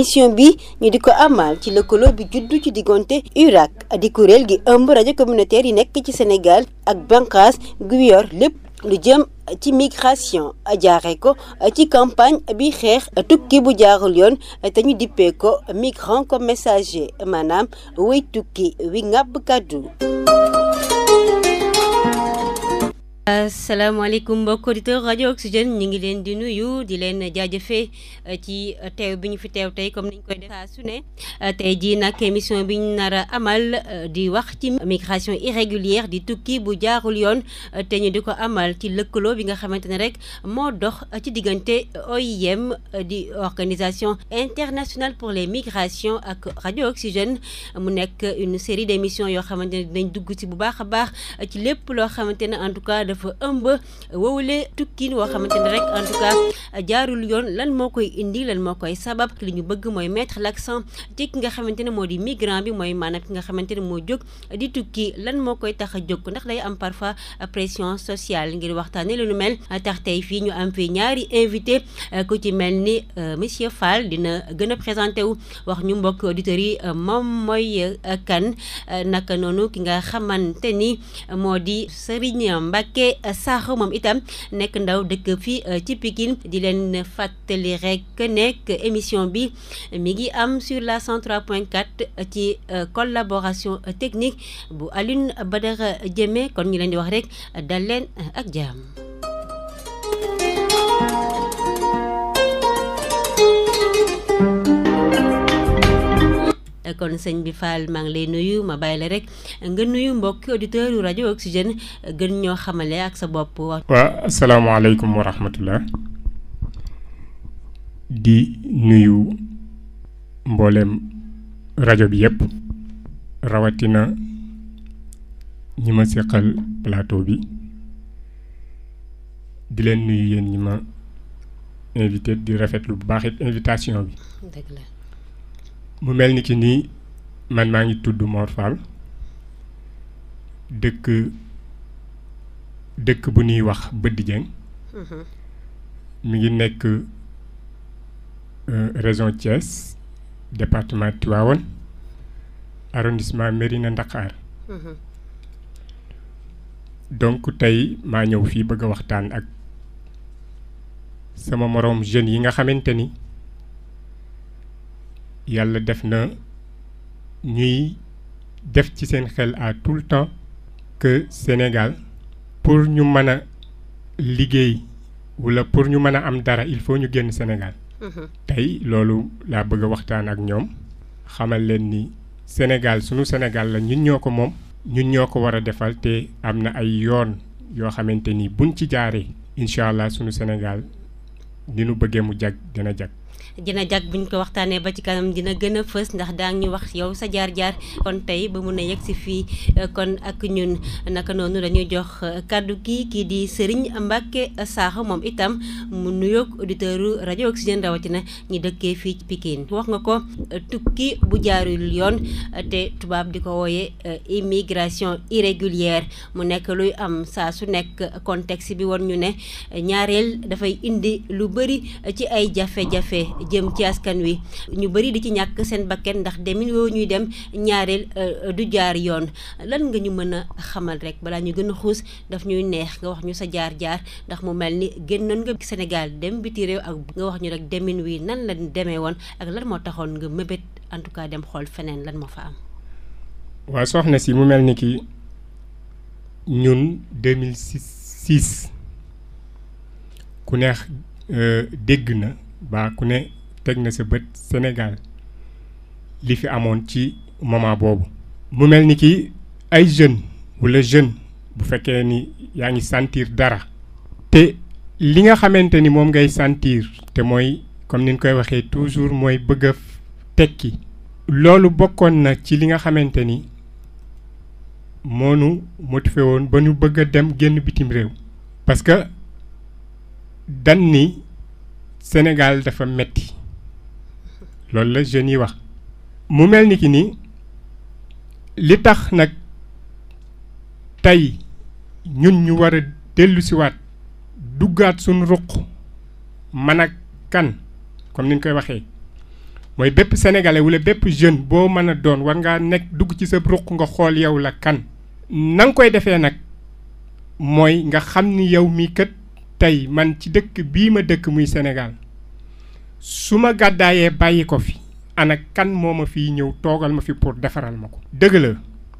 émission bi ñu di ko amal ci lëkkaloo bi juddu ci diggante URAC di kuréel gi ëmb rajo communautaire yi nekk ci Sénégal ak bànqaas gu yor lépp lu jëm ci migration jaare ko ci campagne bi xeex tukki bu jaarul yoon te ñu dippee ko migrant comme messager maanaam way tukki wi ngàbb kàddu asalaamaaleykum mbokk auditeur rajo Oxygène ñu ngi leen di nuyu di leen jaajëfee ci teew bi ñu fi teew tey comme niñ koy def saa su ne tey jii nag émission bi ñu nar a amal di wax ci migration irrégulière di tukki bu jaarul yoon te ñu di ko amal ci lëkkaloo bi nga xamante ne rek moo dox ci diggante OIM di organisation internationale pour les migrations ak rajo Oxygène mu nekk une série d' émissions yoo xamante ne dinañ dugg ci bu baax a baax ci lépp loo xamante ne en tout cas dafa ëmb wowule tukkiin woo xamante ne rek en tout cas jaarul yoon lan moo koy indi lan moo koy sabab li ñu bëgg mooy mettre l'accent ci ki nga xamante ne moo di migrant bi mooy maanaam ki nga xamante ne moo jóg di tukki lan moo koy tax a jóg ndax day am parfois pression sociale ngir waxtaane lu nu mel tax tey fii ñu am fii ñaari invité ku ci mel ni monsieur Fall dina gën a présenté wu wax ñu mbokk auditeurs yi moom mooy kan naka noonu ki nga xamante ni moo di Serigne Mbacke Sakho moom itam nekk ndaw dëkk fii ci Pikine di leen fàttali rek nekk émission bi mi ngi am sur la 103.4 ci collaboration technique bu Alioune Badara Diémé kon ñu leen di wax rek dal leen ak jàmm. kon sëñ bi Fall maa ngi lay nuyu ma bàyyi la rek nga nuyu mbokki auditeur yu rajo Oxygène gën ñoo xamale ak sa bopp. waaw asalaamaaleykum wa rahmatullah di nuyu mboolem rajo bi yëpp rawatina ñi ma seqal plateau bi di leen nuyu yéen ñi ma invité di rafetlu bu baax it invitation bi. dëgg la. mu mel ni ki nii man maa ngi tudd Mor Fall dëkk dëkk bu ñuy wax Bëdd Dieng mi ngi nekk région Thiès département Tivaouane arrondissement Mérina Ndakhar donc tey maa ñëw fii bëgg a waxtaan ak sama moroom jeunes yi nga xamante ni yàlla def na ñuy def ci seen xel à tout le temps que Sénégal pour ñu mën a liggéey walla pour ñu mën a am dara il faut ñu génn Sénégal. tey loolu laa bëgg a waxtaan ak ñoom xamal leen ni Sénégal sunu Sénégal la ñun ñoo ko moom. ñun ñoo ko war a defal te am na ay yoon yoo xamante ni buñ ci jaaree incha allah sunu Sénégal ni nu bëggee mu jag dina jag. dina jag buñ ko waxtaanee ba ci kanam dina gën a fës ndax daa ñu wax yow sa jaar-jaar kon tey ba mun a yegg si fii kon ak ñun naka noonu dañuy jox kàddu gi kii di Serigne Mbacke Sakho moom itam mu nuyoog auditeuru rajo Oxygène rawatina ñi dëkkee fii ci Pikine wax nga ko tukki bu jaarul yoon te tubaab di ko wooye immigration irrégulière mu nekk luy am saa su nekk contexte bi woon ñu ne ñaareel dafay indi lu bëri ci ay jafe-jafe jëm ci askan wi ñu bëri di ci ñàkk seen bakken ndax demin woo ñuy dem ñaareel du jaar yoon lan nga ñu mën a xamal rek balaa ñu gën a xuus daf ñuy neex nga wax ñu sa jaar-jaar ndax mu mel ni génnoon nga Sénégal dem biti réew ak nga wax ñu rek demin wi nan la demee woon ak lan moo taxoon nga mëbét en tout cas dem xool feneen lan moo fa am. waaw soxna si mu mel ni ki ñun 2006 ku neex dégg na. baa ku ne teg na sa bët Sénégal li fi amoon ci moment boobu mu mel ni ki ay jeunes walla jeune bu fekkee ni yaa ngi sentir dara te li nga xamante ni moom ngay sentir te mooy comme ni ñu koy waxee toujours mooy bëgg a tekki loolu bokkoon na ci li nga xamante ni moonu motivé woon ba ñu bëgg a dem génn bitim réew parce que dan ni Sénégal dafa metti loolu la jeunes yi wax mu mel ni ki ni li tax nag tey ñun ñu war a dellu siwaat duggaat suñu ruq man ak kan comme ni ñu koy waxee mooy bépp sénégalais wala bépp jeune boo mën a doon war ngaa nekk dugg ci sa ruq nga xool yow la kan na nga koy defee nag mooy nga xam ni yow mii kat tey man ci dëkk bii ma dëkk muy Sénégal su ma gàddaayee bàyyi ko fi ana kan moo ma fiy ñëw toogal ma fi pour defaral ma ko dëgg la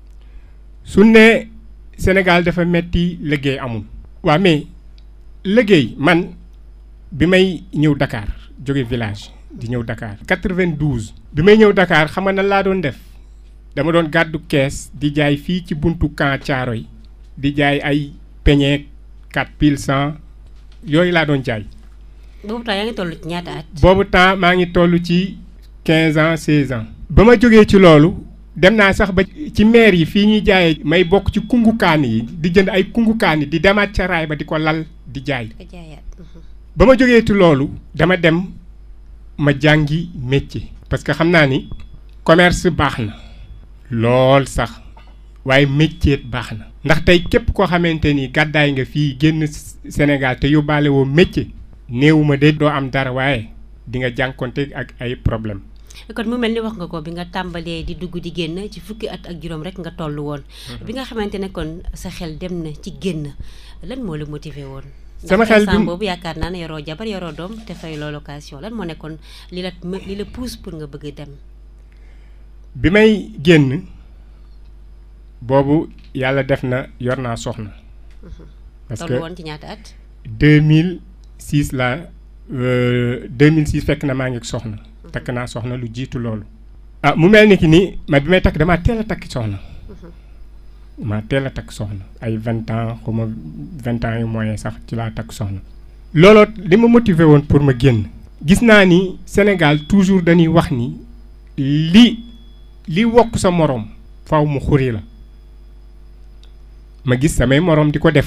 su ne Sénégal dafa metti liggéey amul waa mais liggéey man bi may ñëw Dakar jóge village di ñëw Dakar 92 bi may ñëw Dakar xam nga nan laa doon def dama doon gàddu kees di jaay fii ci buntu camp Thiaroye di jaay ay peñeek 4 pile 100 yooyu laa doon jaay boobu temps yaa ngi toll ci ñaata at. boobu temps maa ngi toll ci 15 ans 16 ans ba ma jógee ci loolu dem naa sax ba ci maire yi fii ñuy jaayee may bokk ci kungukaan yi di jënd ay kungukaan yi di demaat ca raay ba di ko lal di jaay nga jaayaat. ba ma jógee ci loolu dama dem ma jàngi métier parce que xam naa ni commerce baax na lool sax waaye métier baax na ndax tey képp koo xamante ni gàddaay nga fii génn Sénégal te yóbbaale woo métier néewuma de doo am dara waaye di nga jànkonte ak ay problème kon mu mel ni wax nga ko bi nga tàmbalee di dugg di génn ci fukki at ak juróom rek nga toll woon. bi nga xamante ne kon sa xel dem na ci génn lan moo la motivé woon. sama xel bi boobu yaakaar naa ne yoroo jabar yoroo doom te fay loo location lan moo nekkoon li la li la pousse pour nga bëgg dem. bi may génn boobu yàlla def na yor naa soxna. parce toll que woon ci ñaata at. 2006 la 2006 fekk na maa ngi ak soxna. takk naa soxna lu jiitu loolu. ah mu mel ni ki ni ma bi may takk damaa teel a takk soxna. maa teel a takk soxna ay vingt ans xaw ma vingt ans yu moyen sax ci laa takk soxna. looloo li ma motivé woon pour ma génn. gis naa ni Sénégal toujours dañuy wax ni li li wokk sa moroom faw mu xuri la ma gis samay moroom di ko def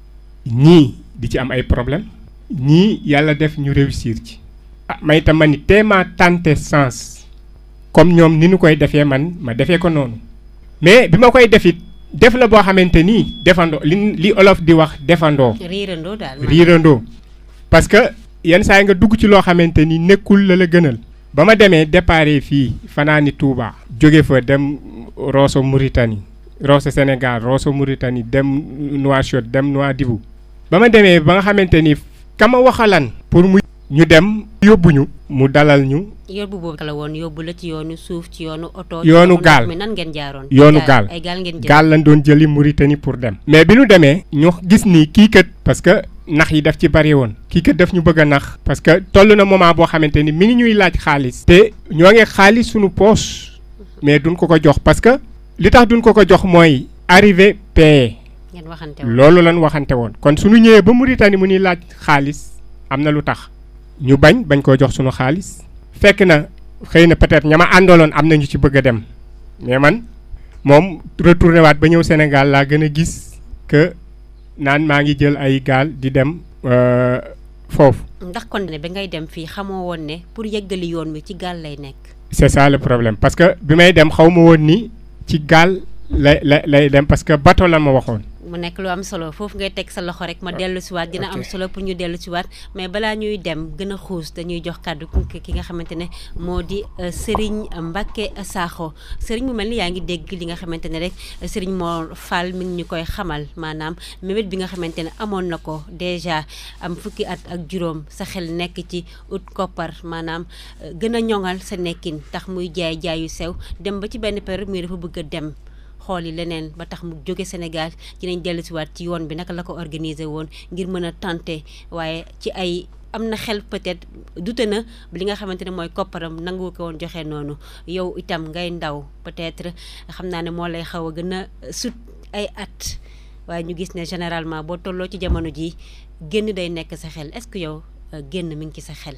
ñii di ci am ay problème ñii yàlla def ñu réussir ci. ah may itam ma ni téemaa tenter sens comme ñoom ni ñu koy defee man ma defee ko noonu mais bi ma koy defit def la boo xamante nii defandoo li li olof di wax defandoo riirandoo daal. riirandoo parce que yenn saa yi nga dugg ci loo xamante ni nekkul la la gënal ba ma demee déparé fii fanaani Touba jóge fa dem Rosso Mauritanie Rosso Sénégal Rosso Mauritanie dem Nouakchott dem Nouadhibou ba ma demee ba nga xamante ni kama waxalan pour mu ñu dem yóbbuñu mu dalal ñu yóbbu boobu la woon yóbbu la ci yoonu suuf ci yoonu oto. ci Yoonu ndox gaal. mi nan ngeen jaaroon. yoonu gaal ay gaal ngeen jël. gaal lañ doon jëli Mauritanie pour dem mais bi ñu demee ñu gis ni kii kat parce que nax yi daf ci bari woon kii kat daf ñu bëgg a nax parce que toll na moment boo xamante ni mi ngi ñuy laaj xaalis te ñoo ngi xaalis suñu poche mais duñ ko ko jox parce que li tax duñ ko ko jox mooy arrivé payé ngeen waxante woon. loolu lañ waxante woon kon suñu ñëwee ba Mauritanie mu ñuy laaj xaalis am na lu tax ñu bañ bañ koo jox suñu xaalis fekk na xëy na peut-être ña ma àndaloon am na ñu ci bëgg a dem mais man moom retourné waat ba ñëw Sénégal laa gën a gis que naan maa ngi jël ay gaal di dem euh, foofu ndax kon ne ba ngay dem fii xamoo woon ne pour yeggali yoon wi ci gaal lay nekk. c'est ça le problème parce que bi may dem xaw ma woon ni ci gaal lay lay lay dem parce que bateau la ma waxoon mu nekk lu am solo foofu ngay teg sa loxo rek ma Ah, dellu si waat dina am ok. solo pour ñu dellu si waat mais balaa ñuy dem gën a xuus dañuy jox kàddu ki ki nga xamante ne moo di euh, Serigne Mbacke Sakho Serigne mu mel ni yaa ngi dégg li nga xamante ne rek euh, Serigne Mor Fall mi ngi ñu koy xamal maanaam mébét bi nga xamante ne amoon na ko déjà am fukki at ak juróom sa xel nekk ci ut koppar maanaam euh, gën a ñoŋal sa nekkin tax muy jaay jaayu sew dem ba ci benn période muy dafa bëgg a dem. xooli leneen ba tax mu jóge Sénégal dinañ dellu si waat ci yoon bi naka la ko organiser woon ngir mën a tenter waaye ci ay am na xel peut-être dute na li nga xamante ne mooy kopparam nangu ko woon joxe noonu yow itam ngay ndaw peut-être xam naa ne moo lay xaw a gën a sut ay at waaye ñu gis ne généralement boo tolloo ci jamono ji génn day nekk sa xel est-ce que yow euh, génn mi ngi ci sa xel.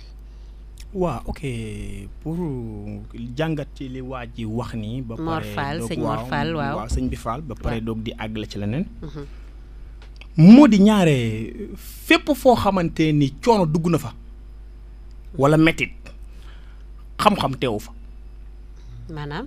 waaw ok pour jàngat ci li waa ji wax nii. ba Mor pare Fall, doog- sëñ Mor Fall, waaw. sëñ bi Fall ba pare Waaw. doog di àggale ci leneen. Mhm. moo di ñaare fépp foo xamante ni coono dugg na fa. wala mettit xam-xam teewu fa. maanaam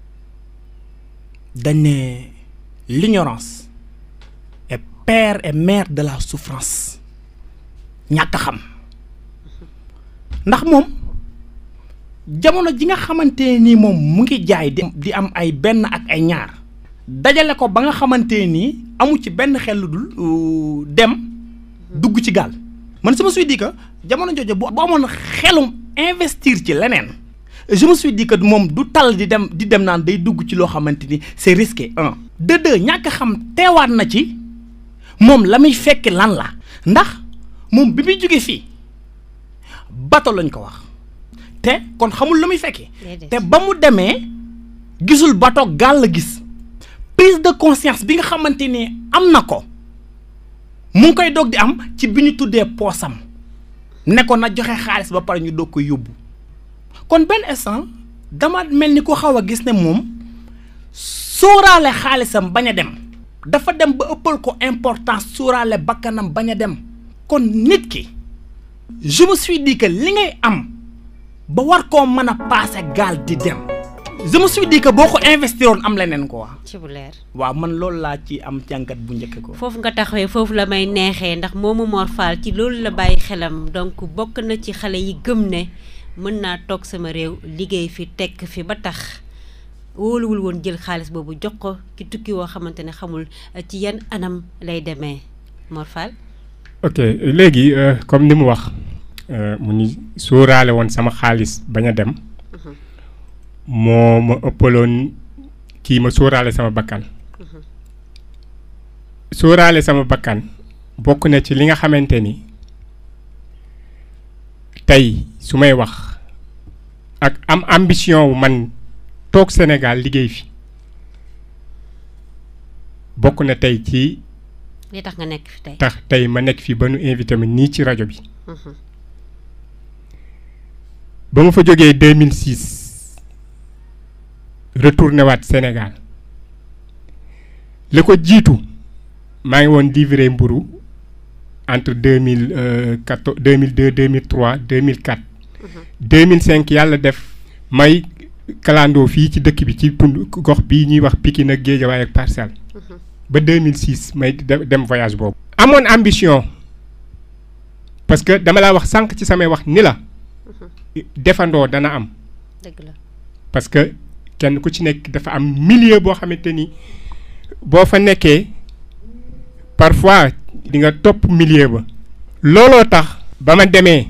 dañ ne l'ignorance est père et mère de la souffrance ñàkk a xam ndax moom jamono ji nga xamante nii moom mu ngi jaay di di am ay benn ak ay ñaar dajale ko ba nga xamante nii amu ci benn xel lu dul euh, dem dugg ci gaal man je me suis dit que jamono jooju bu bu amoon xelum investir ci leneen je me suis dit que moom du tal di dem di dem naan day dugg ci loo xamante ni c'est risqué un de deux ñàkk xam teewaat na ci moom la muy fekk lan la ndax moom bi muy jóge fii bato lañ ko wax te kon xamul lu muy fekkee Déedéet. te ba mu demee gisul bato gaal la gis prise de conscience bi nga xamante ni am na ko mu ngi koy doog di am ci bi ñu tuddee poosam ne ko na joxe xaalis ba pare ñu doog koy yóbbu kon benn instant dama mel ni ko xaw a gis ne moom sóoraale xaalisam bañ a dem dafa dem ba ëppal ko importance sóoraale bakkanam bañ a dem kon nit ki je me suis dit que li ngay am ba war koo mën a paase gaal di dem je me suis dit que boo ko investiroon am leneen ko waa ci bu leer waaw man loolu laa ci am jàngat bu njëkk ko foofu nga taxawee foofu la may neexee ndax moomu Mor Fall ci loolu la bàyyi xelam donc bokk na ci xale yi gëm ne mën naa toog sama réew liggéey fi tekk fi ba tax wóoluwul woon jël xaalis boobu jox ko ki tukki woo xamante ne xamul eh, ci yan anam lay demee Mor Fall ok léegi euh, comme ni mu wax euh, mu ni sóoraale woon sama xaalis bañ a dem moo ma ëppaloon kii ma sóoraale sama bakkan sóoraale sama bakkan bokk na ci li nga xamante ni tey su may wax ak am ambition wu man toog Sénégal liggéey fi bokk na tey ci li tax nga nekk fi tey tax tey ma nekk fii ba nu invité ma nii ci rajo bi Mhm. ba ma fa jógee 2006 retourné waat Sénégal li ko jiitu maa ngi woon livré mburu entre 2014 2002 2003 2004 2005 yàlla def may kalandoo fii ci dëkk bi ci tund gox bii ñuy wax Pikine ak Guédiawaye ak Parcelles ba 2006 may de- dem voyage boobu. amoon ambition parce que dama laa wax sànq ci samay wax ni la defandoo dana am dëgg la parce que kenn ku ci nekk dafa am milieu boo xamante ni boo fa nekkee parfois di nga topp milieu ba. looloo tax ba ma demee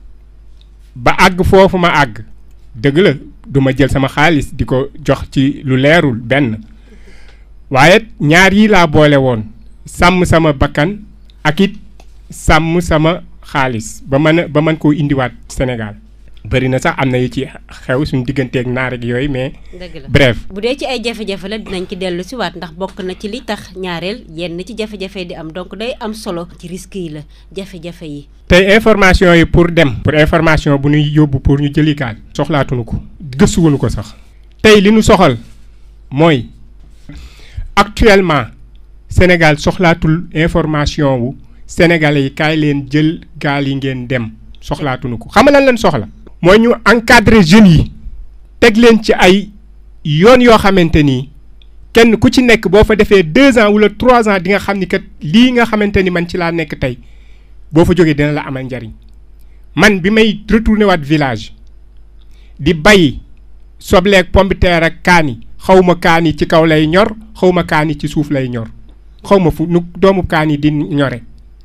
ba àgg foofu ma àgg dëgg la du ma jël sama xaalis di ko jox ci lu leerul benn waaye ñaar yi laa boole woon sàmm sama bakkan ak it sàmm sama xaalis ba mën a ba mën koo indiwaat Sénégal bëri na sax am na yu ci xew suñu digganteeg naar ak yooyu mais dëgg la bref bu dee ci ay jafe-jafe la dinañ ci dellu si waat ndax bokk na ci li tax ñaareel yenn ci jafe-jafe di am donc day am solo ci risque yi la jafe-jafe yi tey information yi pour dem pour information bu ñuy yóbbu pour ñu jëli gaal soxlaatuñu ko gëstuwuñu ko sax tey li ñu soxal mooy actuellement Sénégal soxlaatul information wu sénégalais yi kaay leen jël gaal yi ngeen dem soxlaatuñu ko xam nga lan leen soxla mooy ñu encadrer jeunes yi teg leen ci ay yoon yoo xamante ni kenn ku ci nekk boo fa defee deux ans wala trois ans di nga xam ni kat lii nga xamante ni man ci laa nekk tey boo fa jógee dina la amal njariñ man bi may retourné waat village di bay sobleeg pombiteer ak kaani xaw ma kaani ci kaw lay ñor xaw ma kaani ci suuf lay ñor xaw ma fu nu doomu kaani di ñore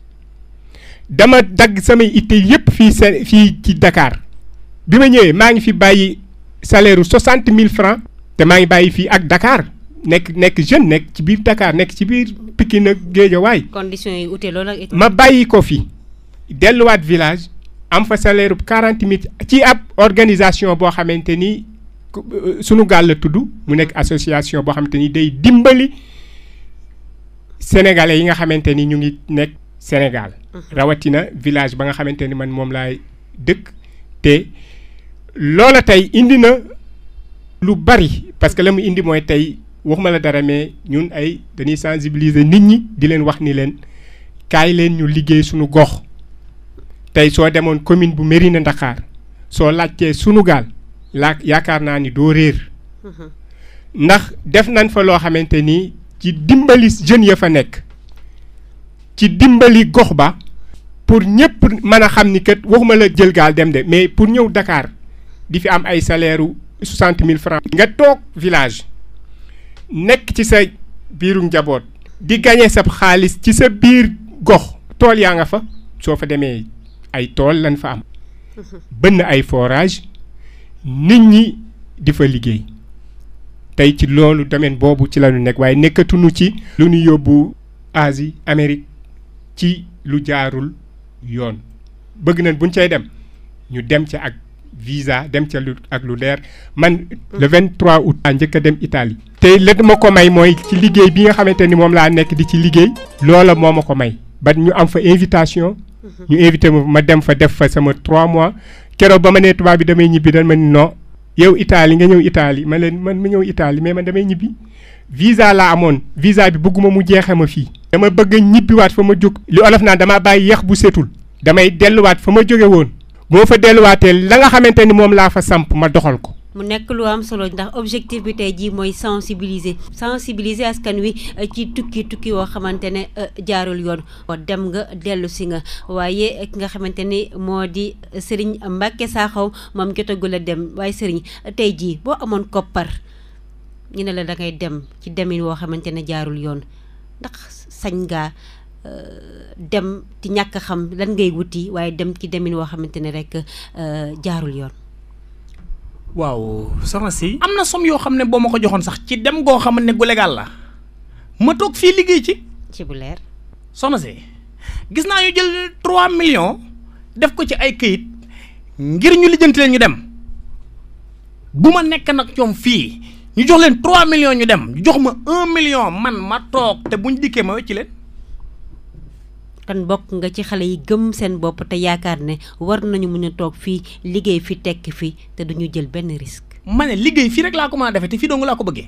dama dagg samay itte yépp fii se fii ci Dakar bi ma ñëwee maa ngi fi bàyyi salaire u soixante mille francs te maa ngi bàyyi fii ak Dakar nekk nekk jeune nekk ci biir Dakar nekk ci biir Pikine ak Guédiawaye conditions yi ute loolu ak ma bàyyi ko fi delluwaat village am fa salaire bu quarante mille ci ab organisation boo xamante ni ku- euh, sunu gaal la tudd mu nekk association boo xamante ni day dimbali sénégalais yi nga xamante ni ñu ngi nekk Sénégal. rawatina village ba nga xamante ni man moom laay dëkk te loola tey indi na lu bari parce que la mu indi mooy tey waxuma la dara mais ñun ay dañuy sensibiliser nit ñi di leen wax ni leen kaay leen ñu liggéey suñu gox tey soo demoon commune bu Mérina Ndakhar soo laajtee sunu gaal laa yaakaar naa ni doo réer ndax def nañ fa loo xamante ni ci dimbali jeunes ya fa nekk ci dimbali gox ba pour ñëpp mën a xam ni kat waxuma la jël gaal dem de mais pour ñëw Dakar di fi am ay salaire u soixante mille francs nga toog village nekk ci sa biiru njaboot di gagné sa xaalis ci sa biir gox tool yaa nga fa soo fa demee ay tool lan fa am bënn ay forage nit ñi di fa liggéey tey ci loolu domaine boobu ci la ñu nekk waaye nekkatuñu ci lu ñu yóbbu Asie Amérique ci lu jaarul yoon bëgg nañ buñ cay dem ñu dem ca ak visa dem ca lu ak lu leer man le 23 août a njëkk a dem Italie te la ma ko may mooy ci liggéey bi nga xamante ni moom laa nekk di ci liggéey loola moo ma ko may ba ñu am fa invitation ñu invité ma ma dem fa def fa sama 3 mois keroog ba ma nee tubaab bi damay ñibbi dañ ma ni non yow Italie nga ñëw Italie ma leen man ma ñëw Italie mais man damay ñibbi visa laa amoon visa bi bëgguma mu jeexe ma fii dama bëgg a ñibbiwaat fa ma jóg li olof naan damaa bàyyi yeex bu setul damay delluwaat fa ma jóge woon boo fa delluwaatee la nga xamante ni moom laa fa samp ma doxal ko mu nekk lu am solo ndax objectif bi tey jii mooy sensibiliser sensibiliser askan wi ci tukki tukki woo xamante ne jaarul yoon dem nga dellu si nga waaye ki nga xamante ni moo di Serigne Mbacke Sakho moom jotagul a dem waaye Serigne tey jii boo amoon koppar ñu ne la da ngay dem ci demin woo xamante ne jaarul yoon ndax sañ ngaa dem ci ñàkk xam lan ngay wuti waaye dem ci demin woo xamante ne rek jaarul yoon. waaw soxna si. am na som yoo xam ne boo ma ko joxoon sax ci dem goo xam ne gu légal la ma toog fii liggéey ci. ci bu leer. soxna si gis naa ñu jël 3 millions def ko ci ay këyit ngir ñu lijjanti leen ñu dem bu ma nekk nag ñoom fii ñu jox leen 3 millions ñu dem ñu jox ma 1 million man ma toog te buñ dikkee ma wecci leen. kan bokk nga ci xale yi gëm seen bopp te yaakaar ne war nañu mën a toog fii liggéey fi tekki fi te duñu jël benn risque. ma ne liggéey fii rek laa ko mën a defee te fii dong laa ko bëggee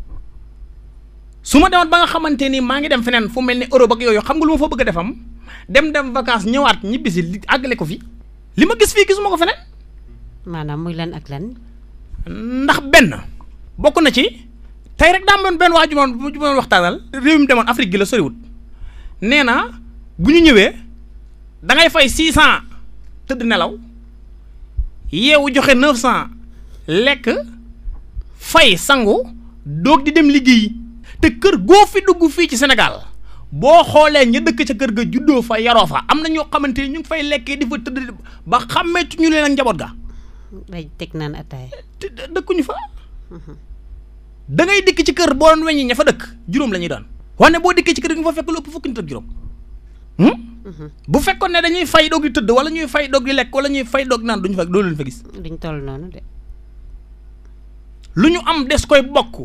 su ma demoon ba nga xamante ni maa ngi dem feneen fu mel ni Europe ak yooyu xam nga lu ma fa bëgg a defam dem dem vacances ñëwaat ñibbisi li àggale ko fi li ma gis fii gisuma ko feneen. maanaam muy lan ak lan. ndax benn bokk na ci tey rek daa doon benn waa ju ma ju ma waxtaanal. réew mi demoon Afrique gi la soriwut nee na. bu ñu ñëwee da ngay fay six cent tëdd nelaw yeewu joxe neuf cent lekk fay sangu doog di dem liggéey te kër goo fi dugg fii ci Sénégal boo xoolee ña dëkk ca kër ga juddoo fa yaroo fa am na ñoo xamante ni ñu ngi fay lekkee di fa tëdd ba xàmmeetu ñu leen ak njaboot ga. day teg naan ataaya. te dëkkuñu fa. da ngay dikk ci kër boo doon weññi ña fa dëkk juróom la ñuy doon. wane boo dikkee ci kër gi nga fa fekk lu ëpp fukki nit ak juróom. bu fekkoon ne dañuy fay doog di tëdd wala ñuy fay doog di lekk wala ñuy fay doog naan duñu fa doo leen fa gis. duñ toll noonu de. lu ñu am des koy bokk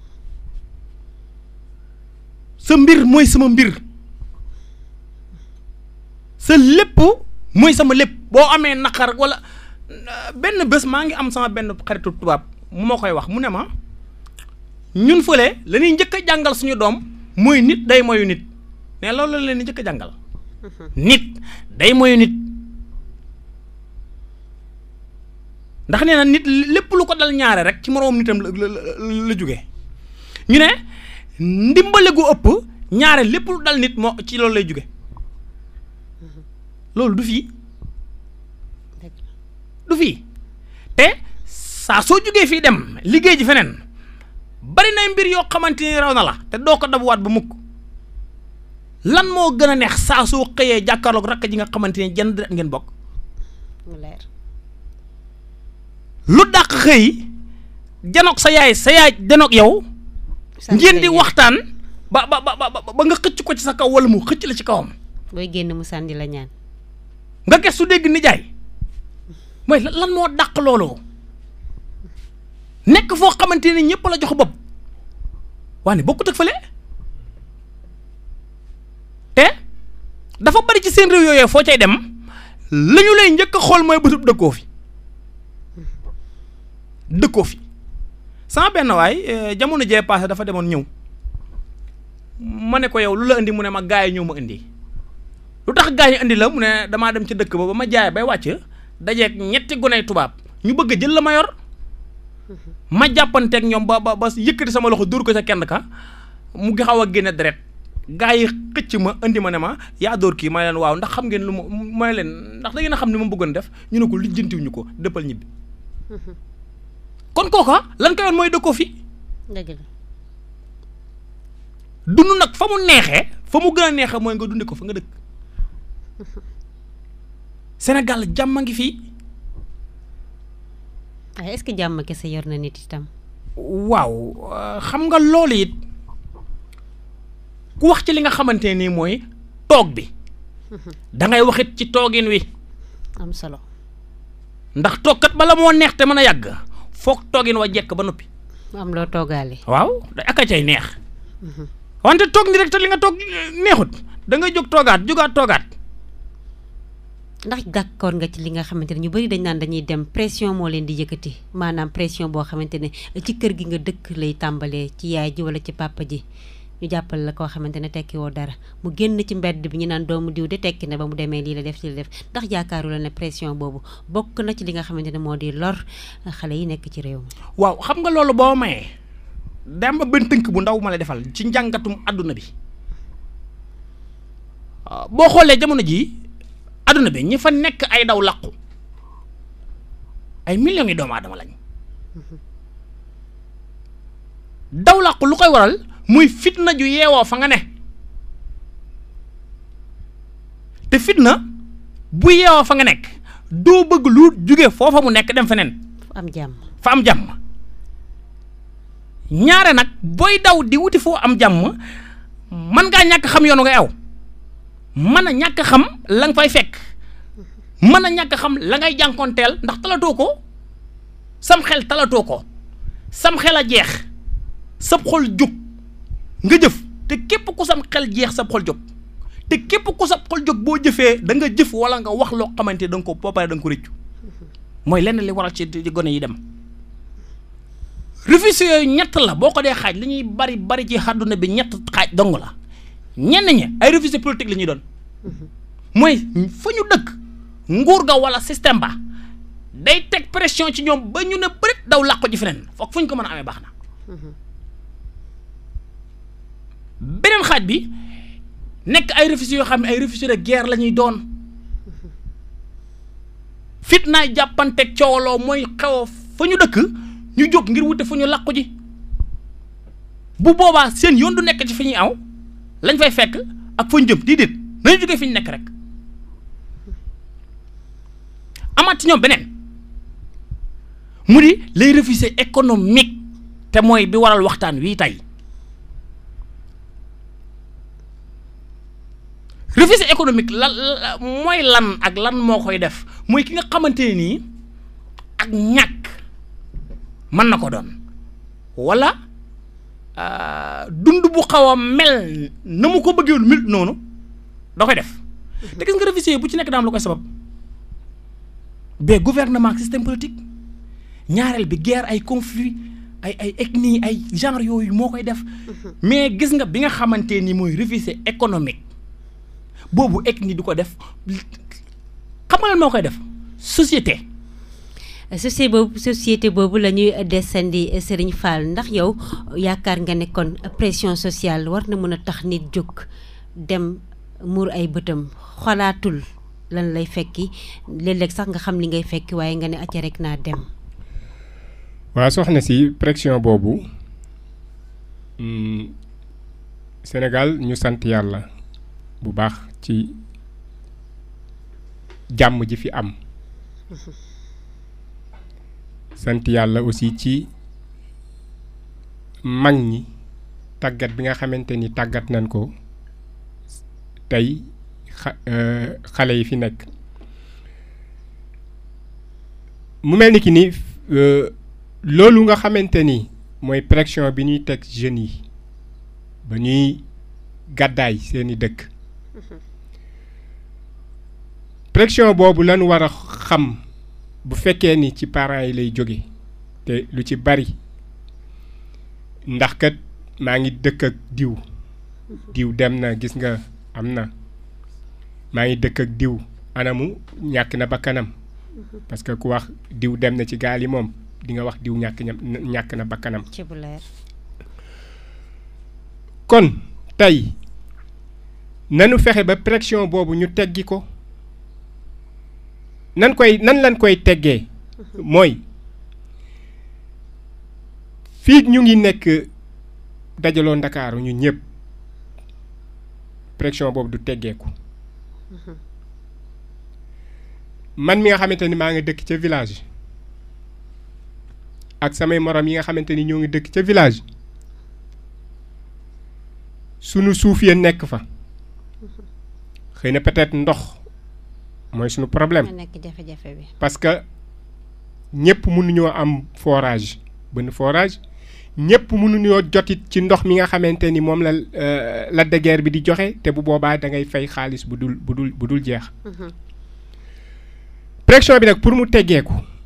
sa mbir mooy sama mbir sa lépp mooy sama lépp boo amee naqar wala benn bés maa ngi am sama benn xaritu tubaab mu ma koy wax mu ne ma ñun fële la ñuy njëkk a jàngal suñu doom mooy nit day moyu nit. ne loolu la leen di njëkk a jàngal nit day moyu nit ndax nee na nit lépp lu ko dal ñaare rek ci moroom nitam la la jóge ñu ne ndimbale gu ëpp ñaare lépp lu dal nit moo ci loolu lay jóge loolu du fii du fii te saa soo jógee fii dem liggéey ji feneen bari nay mbir yoo xamante ni raw na la te doo ko dabuwaat ba mukk lan moo gën a neex saa soo xëyee jàkkaarloog rakk ji nga xamante ne jënd deret ngeen bokk leer lu dàq xëy janoog sa yaay sa yaay janoog yow ngeen di waxtaan ba ba ba ba nga xëcc ko ci sa kaw wala mu xëcc la ci kawam booy génn mu sànni la ñaan nga ges su dégg nijaay mooy lan moo dàq loolu nekk foo xamante ne ñëpp la jox bopp waane bokkut ak fële te dafa bari ci seen réew yooyu foo cay dem la ñu lay njëkk a xool mooy bëtub dëkkoo fi dëkkoo fi sama benn waay jamono jee passé dafa demoon ñëw ma ne ko yow lu la indi mu ne ma gaay ñëw ma indi lu tax gaay ñu indi la mu ne damaa dem ci dëkk ba ba ma jaay bay wàcc dajeeg ñetti guney tubaab ñu bëgg a jël la ma yor ma jàppanteeg ñoom ba ba ba yëkkati sama loxo dóor ko ca kenn ka mu ngi xaw a génne deret gaa yi xëcc ma indi ma ne ma yaa dóor kii may leen waaw ndax xam ngeen lu ma may leen ndax da ngeen a xam ni ma bëggoon def ñu ne ko lijjantiwuñu ko dëppal ñibbi kon kooka lan koy woon mooy dëkkoo fi dëgg la dund nag fa mu neexee fa mu gën a neexee mooy nga dundi ko fa nga dëkk Sénégal jàmm a ngi fii waaye est-ce que jàmm kese yor na nit itam waaw euh, xam nga loolu it ku wax ci li nga xamante nii mooy toog bi da ngay waxit ci toogin wi am solo ndax toogkat bala moo neex te mën a yàgg foog toogin wa jekk ba noppi am loo toogaale waaw da aka cay neex wante toog ni rek te li nga toog neexut da ngay jóg toogaat jógaat toogaat ndax d'accord nga ci li nga xamante ne ñu bari dañ naan dañuy dem pression moo leen di yëkkati maanaam pression boo xamante ne ci kër gi nga dëkk lay tàmbalee ci yaay ji wala ci papa ji ñu jàppal la koo xamante ne tekki woo dara mu génn ci mbedd bi ñu naan doomu diw de tekki na ba mu demee lii la def lii la def ndax yaakaaru la ne pression boobu bokk na ci li nga xamante ne moo di lor xale yi nekk ci réew mi waaw xam nga loolu boo mayee dem ba benn tënk bu ndaw ma lay defal ci njàngatum àdduna bi waaw boo xoolee jamono jii àdduna bi ñi fa nekk ay daw làqu ay millions yi doomu aadama lañ daw làqu lu koy waral muy fitna ju yeewoo fa nga ne te fitna bu yeewoo fa nga nekk doo bëgg lu jóge foofa mu nekk dem feneen fu am jàmm fa am jàmm ñaare nag booy daw di wuti foo am jàmm man ngaa ñàkk xam yoonu ngay aw mën a ñàkk xam la nga fay fekk mën a ñàkk xam la ngay jànkoonteel ndax talatoo ko sam xel talatoo ko sam xel a jeex sab xol jóg nga jëf te képp ku sam xel jeex sab xol jóg te képp ku sab xol jóg boo jëfee da nga jëf wala nga wax loo xamante da nga ko boo paree da nga ko rëccu mooy lenn li waral ci ci gone yi dem refus yooyu ñett la boo ko dee xaaj li ñuy bari bari ci àdduna bi ñett xaaj dong la ñenn ñi ay refus politique la ñuy doon mooy fa ñu dëkk nguur ga wala système ba day teg pression ci ñoom ba ñu ne bërit daw làqu ji feneen foog fu ñu ko mën a amee baax na beneen xaaj bi nekk ay refus yoo xam ne ay refus de guerre la ñuy doon fitnaay jàppanteeg coowaloo mooy xew fa ñu dëkk ñu jóg ngir wute fu ñu làqu ji bu boobaa seen yoon du nekk ci fi ñuy aw lañ fay fekk ak fa ñu jëm déedéet nañu jógee fi ñu nekk rek amaat ci ñoom beneen mu di les réfugiés économiques te mooy bi waral waxtaan wii tey réfugié économique lan mooy lan ak lan moo koy def mooy ki nga xamante ne nii ak ñàkk mën na ko doon wala dund bu xaw a mel na mu ko bëggee mil noonu da koy def te gis nga réfugié bu ci nekk daam lu koy sabab ba gouvernement ak système politique ñaareel bi guerre ay conflit ay ay ethnie ay genre yooyu moo koy def mais gis nga bi nga xamante ni mooy réfugié économique boobu ethnie du ko def xam nga lan moo koy def société société boobu société boobu la ñuy descendi Serigne Fall ndax yow yaakaar nga ne kon pression sociale war na mën a tax nit jóg dem muur ay bëtam xalaatul lan lay fekki léeg-léeg sax nga xam li ngay fekki waaye nga ne acca rek naa dem. waaw soxna si pression boobu Sénégal ñu sant yàlla bu baax ci jàmm ji fi am. sant yàlla aussi ci mag ñi tàggat bi nga xamante ni tàggat nañ ko tey xa xale yi fi nekk mu mel ni ki ni loolu nga xamante ni mooy pression bi ñuy teg jeunes yi ba ñuy gàddaay seeni dëkk pression boobu lañu war a xam bu fekkee ni ci parents yi lay jóge te lu ci bari ndax kat maa ngi dëkk ak diw diw dem na gis nga am na maa ngi dëkk ak diw anamu ñàkk na bakkanam parce que ku wax diw dem na ci gaal yi moom di nga wax diw ñàkk ñàkk na bakkanam ci bu leer kon tey nanu fexe ba pression boobu ñu teggi ko nan koy nan lañ koy teggee mooy fii ñu ngi nekk dajaloo ndakaaru ñu ñëpp pression boobu du teggeeku man mi nga xamante ni maa ngi dëkk ca village ak samay morom yi nga xamante ni ñoo ngi dëkk ca village sunu suuf ya nekk fa xëy na peut-être ndox mooy sunu problème nga nekk jafe-jafe bi. parce que ñëpp mënuñoo am forage benn forage ñëpp mënuñoo jotit ci ndox mi nga xamante ni moom la la de guerre bi di joxe te bu boobaa da ngay fay xaalis bu dul bu dul bu dul jeex pression bi nag pour mu teggeeku